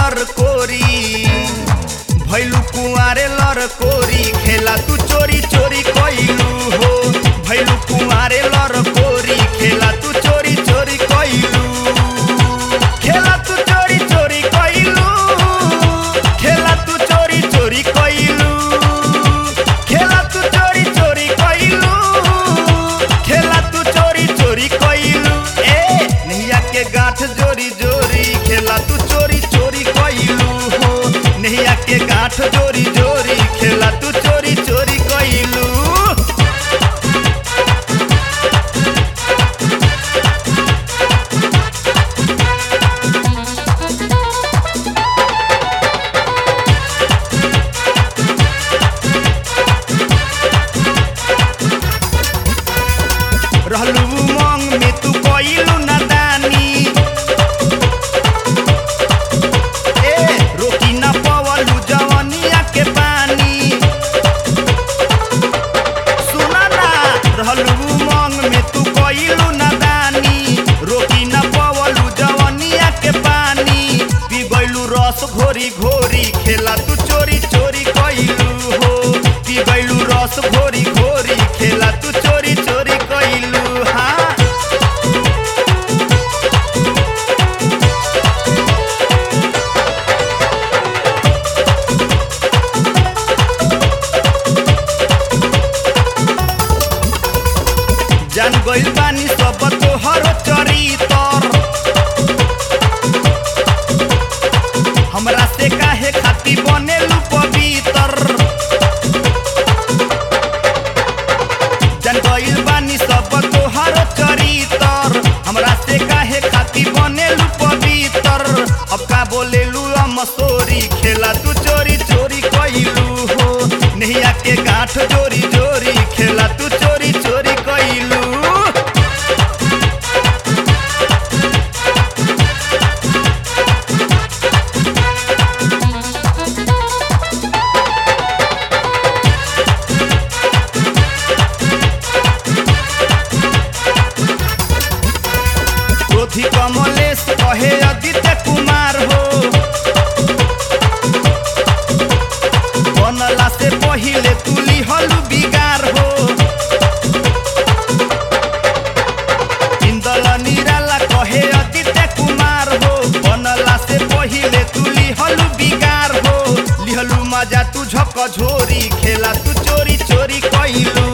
लर कोरी भैलू कुआरे लर कोरी खेला तू चोरी चोरी कइलू हो भैलू कुआरे लर कोरी खेला तू चोरी चोरी कइलू खेला तू चोरी चोरी कइलू खेला तू चोरी चोरी कइलू खेला तू चोरी चोरी कइलू खेला तू चोरी चोरी कइलू ए नैया के गांठ जोरी जोरी खेला तू चोरी चोरी कइलू हो नैया के गांठ जोरी जोरी खेला तू चोरी चोरी कइलू रहलू उमंग में तू कइलू नादानी ए रोकी ना पवलू जवनिया के पानी सुना ना रहलू उमंग में तू कइलू नादानी रोकी ना पवलू जवनिया के पानी पी गइलू रस घोरी घोरी खेला तू चोरी चोरी कइलू हो पी गइलू रस घोरी घोरी खेला तू चोरी चोरी कइलू हाँ जान गइल बानी सब तोहर चरितर हमरा से काहे खाती बनेलू पवित्र जान गइल बानी सब तोहर चरितर हमरा से काहे खाती बनेलू पवित्र अब का बोलेलू मसोरी खेला तू चोरी चोरी कइलू हो नैया के गांठ जोरी जोरी खेला तू चोरी चोरी कइलू क्रोधी कमलेश कहे आदित्य कुमार हो बनला से पहिले तुली हलू बिगार हो इंदल निराला कहे आदित्य कुमार हो बनला से पहिले तुली हलू बिगार हो लिहलू मजा तू झक झोरी खेला तू चोरी चोरी कइलू